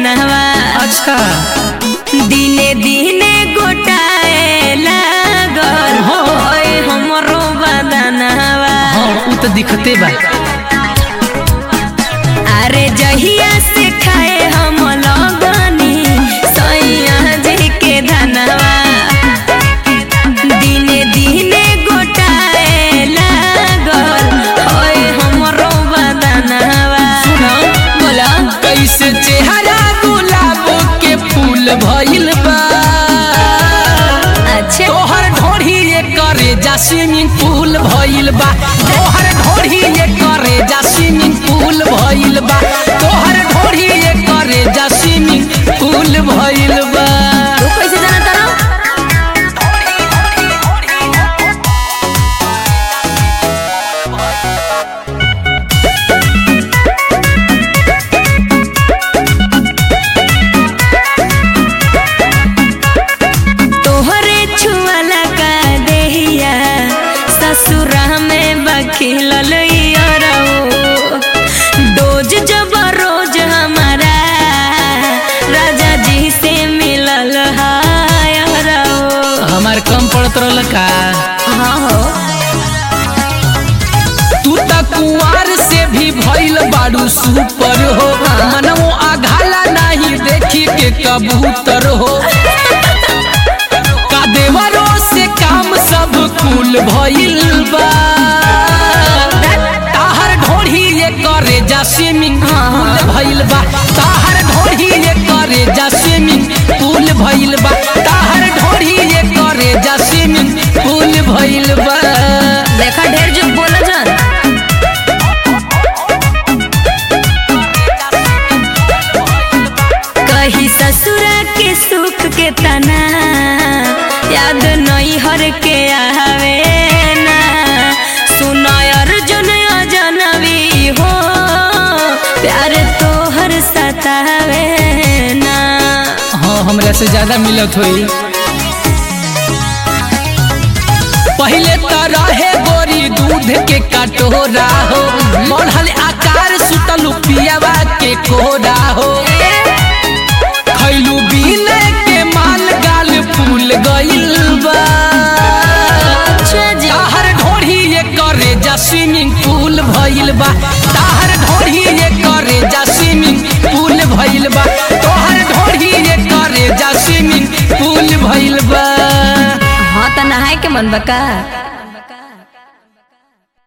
धनवा अच्छा दिने दिने गोटाए लागल हाँ। ओए हमरो बदनवा हाँ उ तो दिखते बा अरे जहिया से खाए हम लगनी सैया जी के धनवा दिने दिने गोटाए लागल ओए हमरो बदनवा सुना बोला कैसे चेहरा गुलाब के फूल भइल बा अच्छा तोहर ढोढ़ी ये करे जा स्विमिंग पूल भइल बा तोहर ढोढ़ी ये करे जा स्विमिंग पूल भइल बा तोहर ढोढ़ी ये करे जा स्विमिंग पूल भइल बा तू कैसे जाना तारा तोहरे छुअला का देहिया ससुरा में बखिलल रहो डोज जब रोज हमारा राजा जी से मिलल हाय रहो हमार कम पड़त रहल का हाँ हो तू त कुंवार से भी भइल बाड़ू सुपर हो मनमो आघाला नहीं देखी के कबूतर हो का देवरो से काम सब कुल भइल बा ताहर ढोढ़ी ये करे जा स्विमिंग पूल भइल बा ताहर ढोढ़ी ये करे जा स्विमिंग पूल भइल बा ताहर ढोढ़ी ये करे जा स्विमिंग पूल भइल बा देखा ढेर जो बोला जान कही ससुरा के सुख के तना याद नहीं हर के आवे ना सुनाय अर्जुन अजनबी हो प्यार तो हर सतावे ना हाँ हमरा से ज्यादा मिलत होई पहले तो रहे गोरी दूध के कटोरा हो बढ़ल आकार सुतल पियावा के कोरा हो खैलू बीन के माल गाल फूल गइल बा अच्छा जी ताहर ढोढ़ी ये करे जा स्विमिंग पूल भइल बा ताहर ढोढ़ी ये करे जा स्विमिंग पूल भइल बा तोहर ढोढ़ी ये करे जा स्विमिंग पूल भइल बा हाँ तो नहाए के मन बका